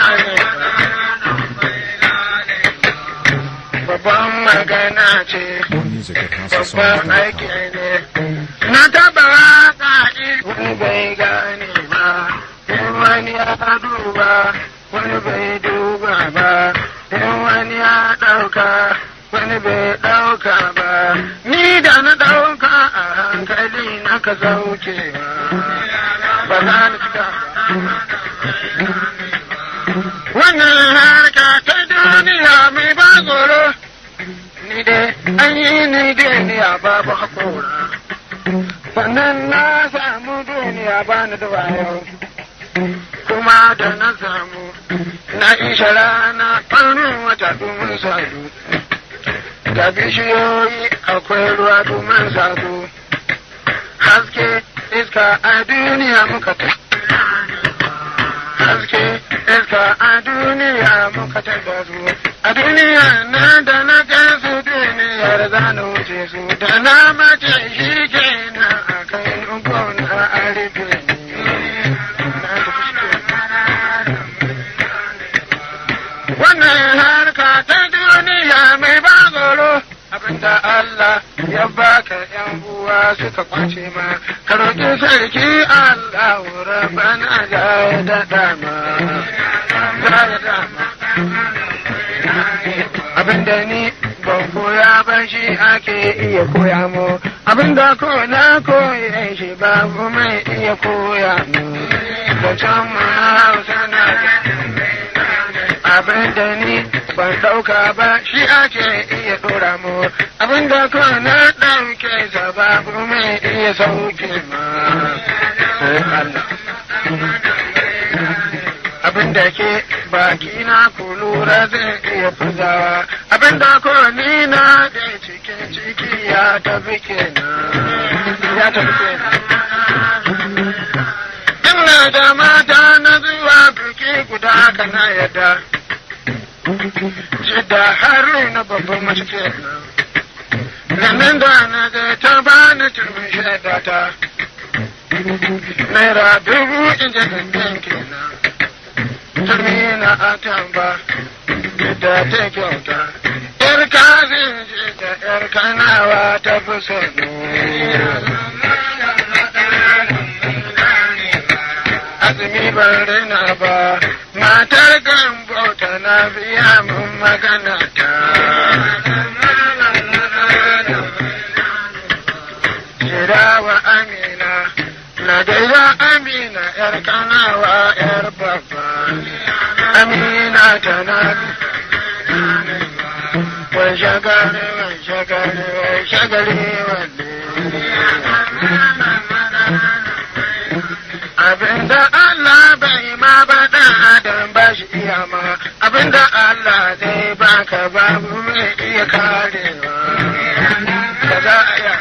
gane babban magana ce More music at babban aiki HouseOfSongs.com. ne na taba waka wani bai gane ba in wani ya duba wani bai duba ba in wani ya ɗauka wani bai ɗauka ba ni da na ɗauka a hankali na ka saukewa ba za ni cika wannan harka ta duniya mai ba tsoro ni dai an yi ni duniya babu haƙora sannan na samu duniya ba ni da wayo kuma da na samu na isha rana ɓarin wata domin sadu da bishiyoyi akwai ruwa domin sadu haske iska a duniya muka ta haske iska a duniya muka ta da su a duniya na da na kai su duniyar za na wuce su da na mace shi ke na a kai gona a rufe ni. Na tafi kenan. wannan harka ta duniya mai ba tsoro abinda Allah ya baka yan uwa suka kwace ma ka roƙi sarki Allah rabbana ya daɗa ma ya daɗa ma abinda ni ban koya ba shi ake iya koya mu abinda ko na koya shi babu mai iya koya mu da can mu hausa na abinda ni ban ɗauka ba shi ake iya ɗora mu abinda ko na ɗauke sa babu mai iya sauke ma sai Allah abinda ke baki na ku lura zai iya furzawa abinda ko ni na da cikin ciki ya tafi kenan ya tafi kenan ina da mata na zuwa biki guda kana yadda jidda har na babban mace kenan Ganin da na ga ta bani turmin shaida ta naira dubu in ji gangan kenan turmi na atamba da ta kyauta yar kazin ji da yar kanawa ta fi sonu azumi ban rina ba matar gambo na biya mun magana ta Jirawa Amina, na da Amina ‘yar kanawa ‘yar babba, Amina tana wai shagari wai shagari wai shagari wanne. Abinda Allah bai ma ba ɗan adam ba shi iya ma, abinda Allah zai baka babu mai iya karewa. Ka za a yi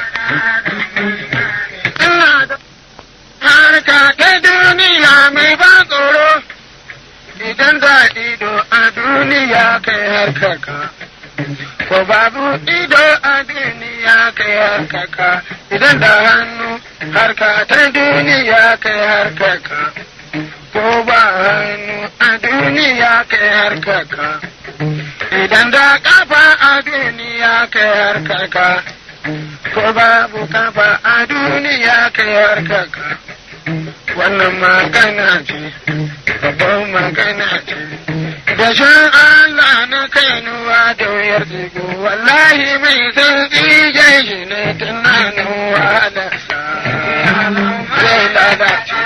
ina da harka ta duniya mai ba tsoro idan za ido a duniya kai harkaka ko babu ido a duniya kai harkaka idan da hannu harka ta duniya kai harkaka ko ba hannu a duniya kai harkaka idan da kafa a duniya kai harkaka ko babu kafa a duniya kai harkaka wannan magana ce babban magana ce da shan Allah na kainuwa da wuyar tsigo wallahi mai sauƙi jan shi ne tunanin wahalarsa zai lalace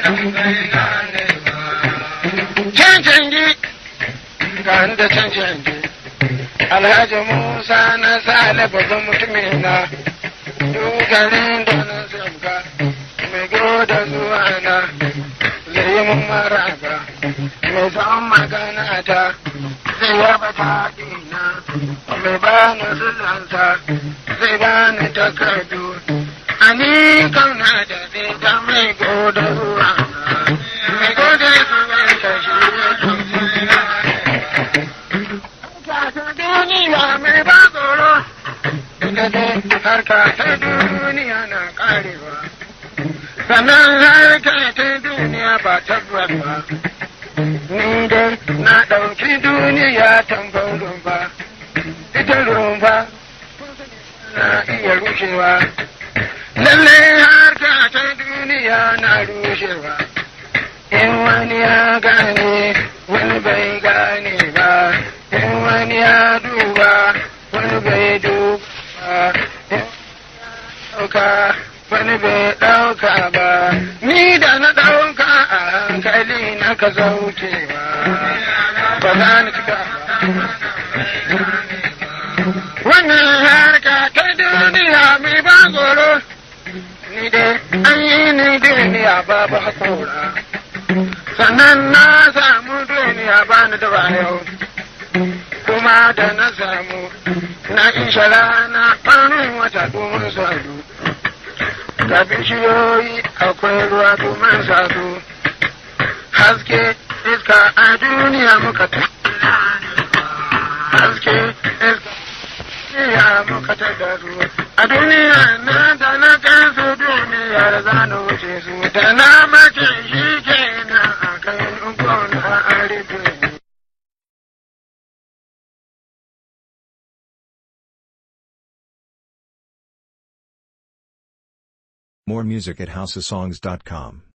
can canji ga da can canji Alhaji Musa na sale babban mutumin na dogarin da na sabga mai goda zuwa na zai yi mun maraba mai zan magana ta zai yaba taɗi na mai bani sulanta zai bani takardu ani kauna da zai ta mai goda zuwa na mai goda zuwa ta shi duniya mai ba tsoro da dai harka ta duniya na karewa sannan harka ta duniya ba tabbas ba ni dai na ɗauki duniya tambar rumfa ita rumfa na iya rushewa lallai harka ta duniya na rushewa in wani ya gane wani bai gane ba in wani ya duba wani bai duba in ɗauka wani bai ɗauka ba ni da na ɗauka a hankali na ka zaukewa ba za ni cika wannan harka ta duniya mai ba tsoro ni dai an yi ni duniya babu haƙora sannan na samu duniya ba ni da yau kuma da na samu na isha rana ɓarin wata domin sadu ga bishiyoyi akwai ruwa domin sadu haske iska a duniya muka ta haske iska ya muka ta da su a duniya na da na kai su duniya da za na wuce su da na mace shi kenan a kai gona a rufe More music at houseofsongs.com.